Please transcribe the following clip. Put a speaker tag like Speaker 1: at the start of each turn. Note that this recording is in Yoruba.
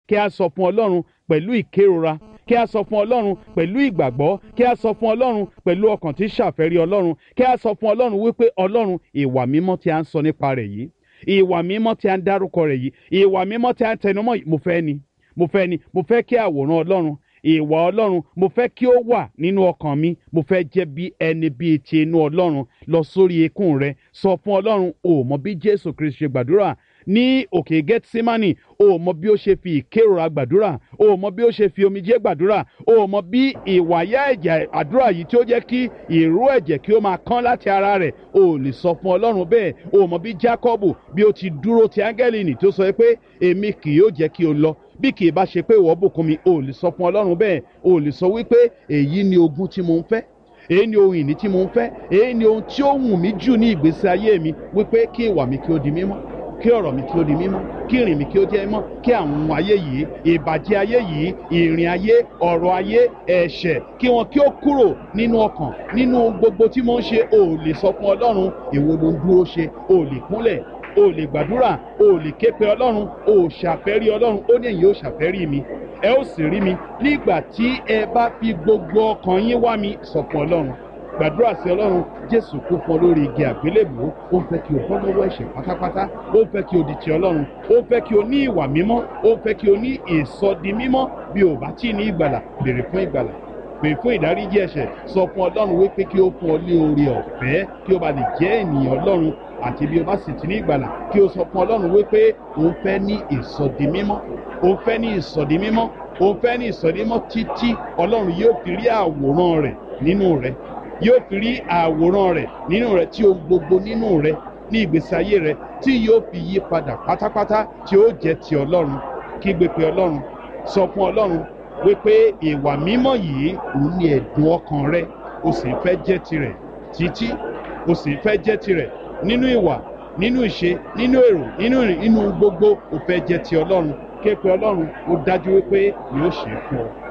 Speaker 1: kí a sọ fún ọlọ́run pẹ̀lú ìkérora kí a sọ fún ọlọ́run pẹ̀lú ìgbàgbọ́ kí a sọ fún ọlọ́run pẹ̀lú ọkàn tí ṣàfẹ́rí ọlọ́run kí a sọ fún ọlọ́run wípé ọlọ́run ìwà mímọ́ tí a ń sọ nípa rẹ̀ yìí ìwà mímọ́ tí a ń dárúkọ rẹ̀ yìí ìwà mímọ́ tí a ń tẹnumọ́ yìí mo fẹ́ ni mo fẹ́ ni mo fẹ́ kí àwòrán ọlọ́run ìwà ọlọ́run mo fẹ́ kí ó wà nínú ọkàn mi mo fẹ́ jẹ́ bí ẹni bíi ti inú ọlọ́run lọ sórí ikùn rẹ sọ fún ọlọ́run o mọ bí jésù kristu ṣe gbàdúrà ní òkè gẹ́tísímánì o mọ bí ó ṣe fi ìkérora gbàdúrà o mọ bí ó ṣe fi omijé gbàdúrà o mọ bí ìwàyà ẹ̀jẹ̀ àdúrà yìí tí ó jẹ́ kí ìró ẹ̀jẹ̀ kí ó máa kán láti ara rẹ̀ o lè sọ fún ọlọ́run bẹ́ẹ̀ o mọ bí jákọ́bù bí ó ti dúró ti áńgẹ́lì nì tó sọ pé èmi kì yóò jẹ́ kí o lọ bí kì í bá ṣe pé ìwọ bùkún mi o lè sọ fún ọlọ́run bẹ́ẹ̀ o lè sọ wípé èyí ni ogún tí mo ń fẹ́ èyí ni ohun ìní tí mo ń fẹ́ èyí ni ohun tí ó wù mí jù ní ìgbésí ayé mi wípé kí ìwà mi kí ó di mímọ́ kí ọ̀rọ̀ mi kí ó di mímọ́ kí ìrìn mi kí ó jẹ́ mímọ́ kí àwọn ohun ayé yìí ìbàjẹ́ ayé yìí ìrìn ayé ọ̀rọ̀ ayé ẹ̀ṣẹ̀ kí wọn kí ó kúrò nínú ọkàn nínú gbogbo tí mo ń ṣe o lè sọ fún ọlọ́run èwo ló ń dúró ṣe o lè kúnlẹ̀ o lè gbàdúrà o lè ké pe ọlọ́run o ṣàfẹ́rí ọlọ́run ó ní èyí ó ṣàfẹ́rí mi ẹ ó sì rí mi nígbà tí ẹ bá fi gbogbo ọkàn yín wá mi sọ fún ọlọ́run gbàdúrà sí ọlọ́run jésù kú fún ọ lórí igi àgbélébùú ó ń fẹ́ kí o bọ́ lọ́wọ́ ẹ̀ṣẹ̀ pátápátá ó ń fẹ́ kí o di ti ọlọ́run ó ń fẹ́ kí o ní ìwà mímọ́ ó ń fẹ́ kí o ní ìsọdi mímọ́ bí o bá tí ì ní ìgbàlà béèrè fún ìgbàlà pè fún ìdáríjì ẹ̀ṣẹ̀ sọ fún ọlọ́run wípé kí ó fún ọ ní oore ọ̀fẹ́ kí o bá lè jẹ́ ènìyàn ọlọ́run àti bí o bá sì ti ní ìgbàlà kí o sọ fún ọlọ́run wípé òun fẹ́ ní ìsọdi mímọ́ òun fẹ́ ní ìsọdi mímọ́ òun fẹ́ ní ìsọdi mímọ́ títí ọlọ́run yóò fi rí àwòrán rẹ̀ nínú rẹ̀ yóò fi rí àwòrán rẹ̀ nínú rẹ̀ tí ohun gbogbo nínú rẹ̀ ní ìgbésí ayé rẹ̀ tí yóò fi yí padà pátápátá tí ó jẹ́ ti ọlọ́run kí gbé pe ọlọ́run sọ fún ọlọ́run wípé ìwà mímọ́ yìí òun ni ẹ̀dùn ọkàn rẹ o sì fẹ́ jẹ́ tirẹ̀ títí o sì fẹ́ jẹ́ tirẹ̀ nínú ìwà nínú ìṣe nínú èrò nínú ìrìn nínú gbogbo o fẹ́ jẹ́ ti ọlọ́run ké pe ọlọ́run ó dájú wípé yóò ṣe é fún ọ.